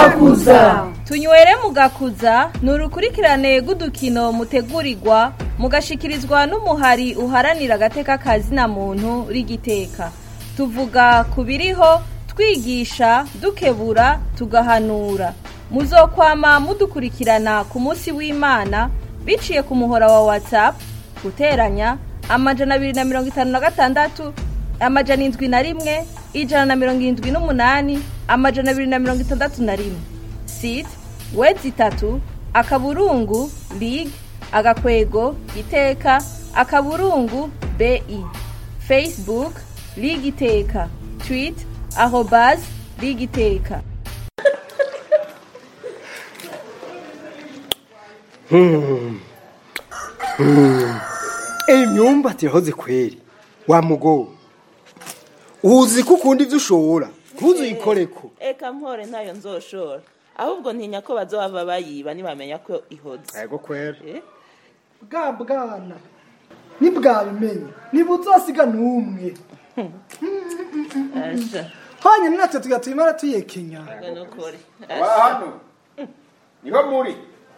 mugakuza tunywere mugakuza ni urukurikirane rw'udukino mutegurirwa mugashikirizwa n'umuhari uharanira agateka kazina muntu rigiteka tuvuga ku biriho twigisha dukebura tugahanura muzokwama mudukurikirana ku munsi w'imana biciye ku muhora wa whatsapp guteranya amajana abiri na mirongo itanu na gatandatu amajana indwi na rimwe ijana na mirongo irindwi n'umunani amajana abiri na mirongo itandatu na rimwe site wedi itatu akaburungu lig agakwego iteka akaburungu bi facebook lig iteka tweet arobas lig iteka imyumbati yahoze kweri wa mugo uzi ko ukunda ibyo ushobora ntuzuyikoreko eka mpore ntayo nzoshora ahubwo ntinya ko bazova bayiba nibamenya ko ihoze yego kwera Eh? bwa bwana ntibwabimenye ntibuzasiga n'umwe asha hanyuma natwe tuga tuyimara tuyekenya ngo nukuri wa hano niho muri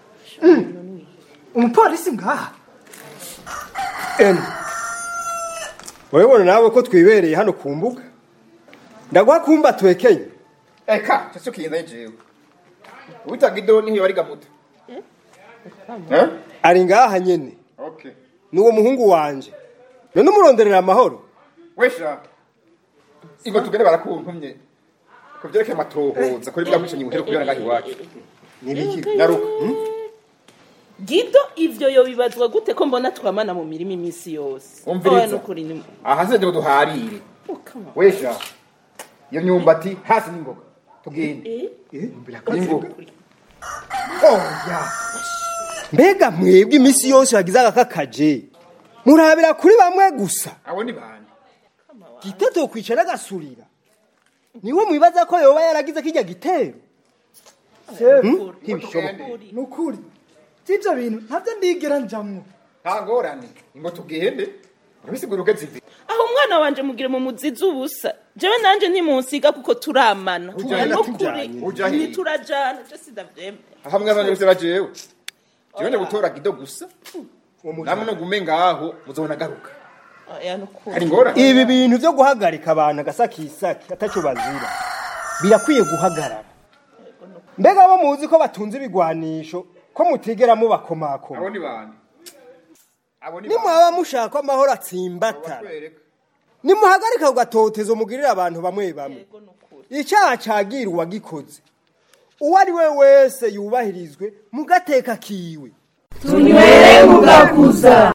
umupolisi ngaha eno urabibona nawe ko twibereye hano ku mbuga ndaguha kumba twekenye eka cyo kiyenza jewe ubitaga ido niho bari gamuta eh ari ngaha nyene okay ni uwo muhungu wanje none umuronderera amahoro wesha ingo tugende barakuntumye ko byerekeye amatohoza kuri bwa mwicanyi muhere kubera ngaho iwacu nibiki nyaruka hmm? gido ivyo yobibazwa gute ko mbona twamana mu mirima iminsi yose Umviriza. Oya, nukuri ni aha sinze ngo duharire Ukama. wesha iyo myumbati hasi n'ingoga tugende Eh? ingo oya mbega mwebwe iminsi yose wagize agakakaje murabira kuri bamwe gusa abo ni bande giteto kwicara agasurira niwe mwibaza ko yoba yaragize kijya gitero Nukuri. ntibishoboka Nukuri. ni ukuri by'ibyo bintu ntabyo ndigera njamwo nta ngorane ingo tugende urabisigura uko zivi aho umwana wanje mugire mu muzizi ubusa jewe nanje ntimunsiga kuko turamana Ujana nukuri tujanye. Uja hehe? ntiturajana je sindavyemera hamwe abana bose bajewe jewe gutora gido gusa namwe no gume ngaho muzobona garuka oya nukuri hari ngorane ibi bintu byo guhagarika abantu agasakisaki atacyo bazira birakwiye guhagarara mbega bo muzi ko batunze ibigwanisho ko mutigera mubakomakoma abo ni bande abo ni nimwaba mushaka amahoro atsimbatara batwereka nimuhagarika ku gatotezo mugirira abantu bamwe bamwe Yego nukuri icyaha cagira uwagikoze uwo ari we wese yubahirizwe mu gateka kiwe tunywere mugakuza